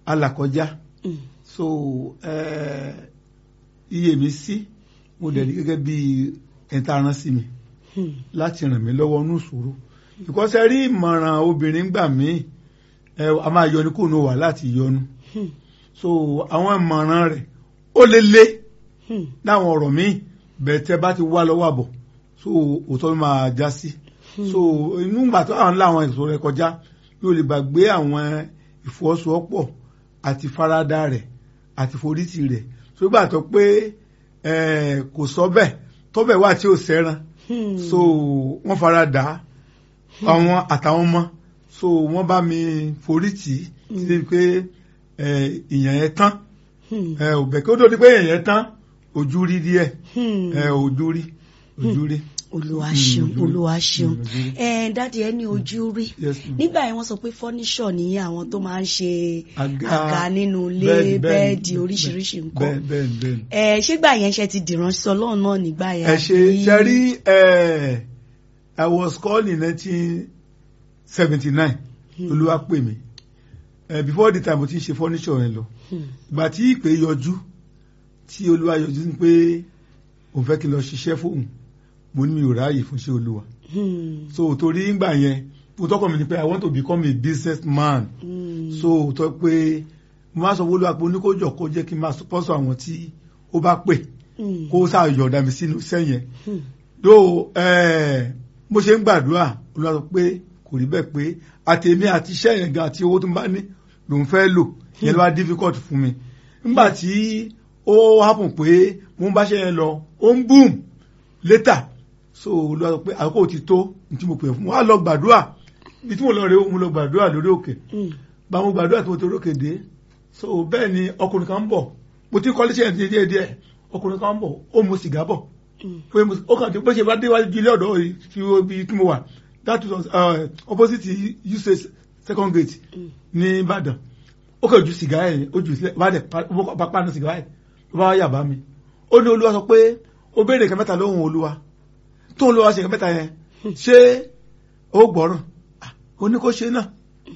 alàkọjá Mm. so eh, iye mi sí mo dẹ̀ rí gẹ́gẹ́ bí ẹ̀ta rán sí mi Hmm. láti ràn mí lọ́wọ́ ní ìṣòro because ẹ rí ìmọ̀ràn obìnrin gbà mí ẹ a máa yọnu kúrò ní wà láti yọnu Hmm. so àwọn ìmọ̀ràn rẹ̀ ó lé lé Hmm. láwọn ọ̀rọ̀ míì bẹ́ẹ̀ tẹ́ bá ti wá lọ́wọ́ àbọ̀ so òótọ́ ló máa já sí so inú ìgbà tó àwọn láwọn ìṣòro rẹ̀ kọjá yóò lè gbàgbé àwọn ìfọwọ́sowọ́pọ̀ àti faradà rẹ̀ àti forítì rẹ̀ so gbà tó pé eh, kò sọ bẹ́ẹ̀ tọ́bẹ̀ wà tí ò sẹ́ran Hmm. so wọ́n fara dà á àwọn àtàwọn ọmọ so wọ́n bá mi forí tì í sí pé eh, ìyẹn yẹn tán Hmm. ẹ ò bẹ̀ kí ó tó di pé ìyẹn yẹn tán ojú rí díẹ̀ Hmm. ẹ ojú rí ojú rí. olúwa Mm, ṣeun ojú rí. olúwa ṣeun Mm, ojú rí. ẹ dáàdi ẹ ní ojú rí Yes, ma'am. nígbà yẹn wọ́n sọ pé fọ́níṣọ̀ ní àwọn tó máa ń ṣe Àga, àga nínú ilé bẹ́ẹ̀ni, bẹ́ẹ̀ni, bẹ́ẹ̀dì bẹ́ẹ̀ni, oríṣiríṣi nǹkan bẹ́ẹ̀ bẹ́ẹ̀ bẹ́ẹ̀. ẹ ṣégbà yẹn ṣe ti dìránṣẹ́ Ọlọ́run náà nígbà yẹn ẹ ṣe àbí? ṣe rí ẹ I was called in nineteen seventy nine olúwa pè mí ẹ before the time mo ti ń ṣe furniture yẹn lọ Hmm. ìgbà tí ìpè yọjú tí olúwa yọjú ní pé òun fẹ́ kí n lọ ṣiṣẹ́ fóun mo ní mi ò ráàyè fún iṣẹ́ olúwa Hmm. so torí ngbà yẹn mo tọkọ mi ni pé I want to become a business man Hmm. so tó pé mo máa sọ wọlé àpò oníkójọ kó jẹ́ kí n máa sponsor àwọn tí ó bá pè Hmm. kó sáà yọ̀ọ̀dà mi sínú iṣẹ́ yẹn Hmm. yóò bó ṣe ń gbàdúrà olúwa sọ pé kò rí bẹ́ẹ̀ pé àtẹ̀mí àti iṣẹ́ yẹn gan àti owó tó ń bá ní lòun fẹ́ lò yẹn ló wá difficult fún mi nígbà tí ó happen pé mo ń bá ṣe yẹn lọ ó ń boom later so olúwa sọ pé àkókò ti tó ní tí mo pè fún wa lọ gbàdúrà ibi tí mo lọ rè é mo lọ gbàdúrà lórí òkè Hmm. bá mo gbàdúrà tí mo torí òkè dé so bẹ́ẹ̀ ni ọkùnrin kan ń bọ̀ mo ti kọ́lé ṣe díẹ̀ díẹ̀ díẹ̀ ọkùnrin kan ń bọ̀ ó mu sìgá bọ̀ Hmm. pé mo ó kàn tí bó ṣe bá déwájú ilé ọ̀dọ́ yìí tí ó bí tí mo wà that was uh, opposite usage second gate Mm. ní Ìbàdàn ó kàn ju sìgá yẹn ó ju sílẹ̀ bá dẹ̀ bá pàánù sìgá yẹn ló bá yà bá mi ó ní olúwa sọ pé ó béèrè nǹkan mẹ́ta lóhùn olúwa tó olúwa ṣe nǹkan mẹ́ta yẹn ṣé ó gbọ́ràn Ah, ó ní kó ṣe náà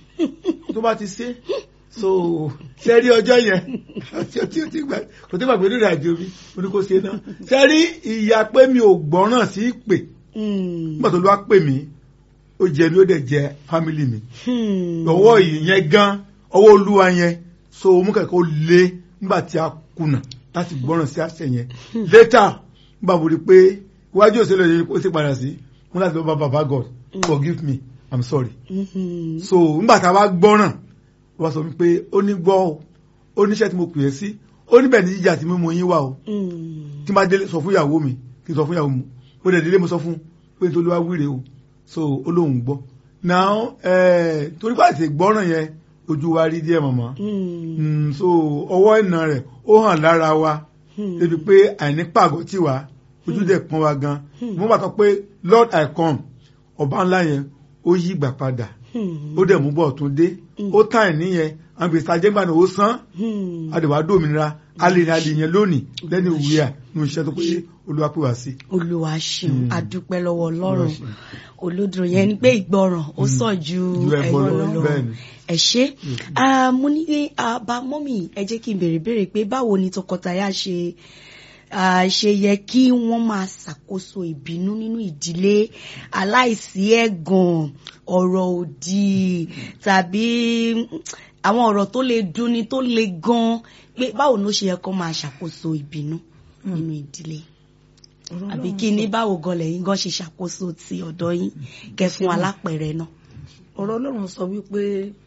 tó bá ti ṣe so ṣe rí ọjọ́ yẹn tí ó tí ó ti gbà kò tí gbàgbé nínú ìrìnàjò mi ó ní kó ṣe náà ṣe rí ìyá pé mi ò gbọ́ràn sí ìpè Hmm. nígbà tó ló wá pè mí ó jẹ mi ó dẹ̀ jẹ fámìlì mi Hmm. ọwọ́ ìyẹn gan ọwọ́ olúwa yẹn so mú kẹ̀kẹ́ ó lé nígbà tí a kùnà láti gbọ́ràn sí àṣẹ yẹn later nígbà mo rí i pé iwájú òṣèlú yẹn ó sì padà sí mo láti lọ bá baba God forgive me I'm sorry Hmm. so nígbà tá a bá gbọ́ràn wọ́n sọ pé ó ní gbọ́ o ó níṣẹ́ tí mo pè é sí ó níbẹ̀ ní jíjà tí mímú yín wà o Hmm. tí n bá délé sọ fún ìyàwó mi kí n sọ fún ìyàwó mi ó dẹ̀ délé mo sọ fún pé nítorí wá wíre o so ó lóun gbọ́ now eh, torí pé àti gbọ́ràn yẹn ojú wa rí díẹ̀ mọ̀mọ́ Hmm. Mm, so ọwọ́ ìnà rẹ̀ ó hàn lára wa Hmm. débi pé àìní pàgọ́ tì wá ojú dẹ̀ pọ́n wa gan mo bàtọ́ pé Lord I come ọba ńlá yẹn ó yí ìgbà padà Hmm. ó dẹ̀ mú bọ̀ tún dé ó tàn ẹ̀ níyẹn àwọn gbèsè ajẹ́gbàna ó san Hmm. àdèwà dòmìnira alẹ́ alẹ́ yẹn lónìí lẹ́nu ìwé à ní iṣẹ́ tó péye olúwa pè wá sí. olúwa ṣeun Hmm. adúpẹ́ lọ́wọ́ ọlọ́run Olúwa ṣeun. olódùn yẹn ni pé ìgbọràn ó sàn ju Ju ẹbọ ẹbọ lọ, lọ bẹ́ẹ̀ ni. ẹ ṣé Ah, mo ní àbá mọ́mì ẹ jẹ́ kí n béèrè béèrè pé báwo ni tọkọtaya ṣe ah, ṣe yẹ kí wọ́n máa ṣàkóso ìbínú nínú ìdílé aláìsí ẹ̀gàn ọ̀rọ̀ òdì tàbí àwọn ọ̀rọ̀ tó lè dunni tó le gan pé báwo ló ṣe yẹ kó máa ṣàkóso ìbínú nínú ìdílé àbí kí ní báwo gan lẹ́yìn gan ṣe ṣàkóso ti ọ̀dọ̀ yín kẹ́ fún alápẹ̀rẹ̀ náà. ọ̀rọ̀ ọlọ́run sọ wípé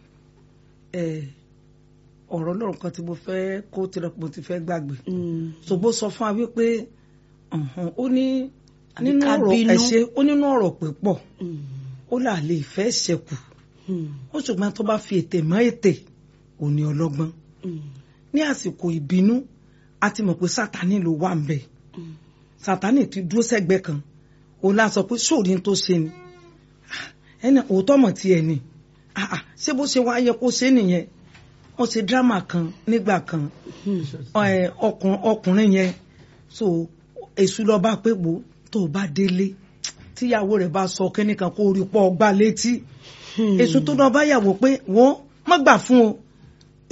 ẹ, ọ̀rọ̀ ọlọ́run kan tí mo fẹ́ kó tirẹ̀ mo ti fẹ́ gbàgbé Mm. ṣùgbọ́n sọ fún wa wípé ọ̀hún, ó ní Àbí nínú ká ọ̀rọ̀ bínú. ẹ̀ṣẹ̀ ó nínú ọ̀rọ̀ pípọ̀ Mm. ó là lè fẹ́ ṣẹkù Mm. ó ṣùgbọ́n tó bá fi ètè mọ́ ètè ò ní ọlọ́gbọ́n Mm. ní àsìkò ìbínú a ti mọ̀ pé sátani ló wà ń bẹ̀ Mm. sátani ti dúró sẹ́gbẹ́ kan òun la sọ pé sóòrí tó ṣe ni Ah, ẹni òótọ́ mọ̀ tiẹ̀ ni Ah, ah, ṣé bó ṣe wá yẹ kó ṣe nìyẹn wọ́n ṣe dírámà kan nígbà kan Mm. ẹ, ọkùn- ọkùnrin yẹn so èṣù lọ bá pé gbó tó o bá délé tíyàwó rẹ̀ bá sọ kínní kan kó o rí pọ̀ gbá létí Mm. èṣù tó lọ bá yàwó pé wọ́n má gbà fún o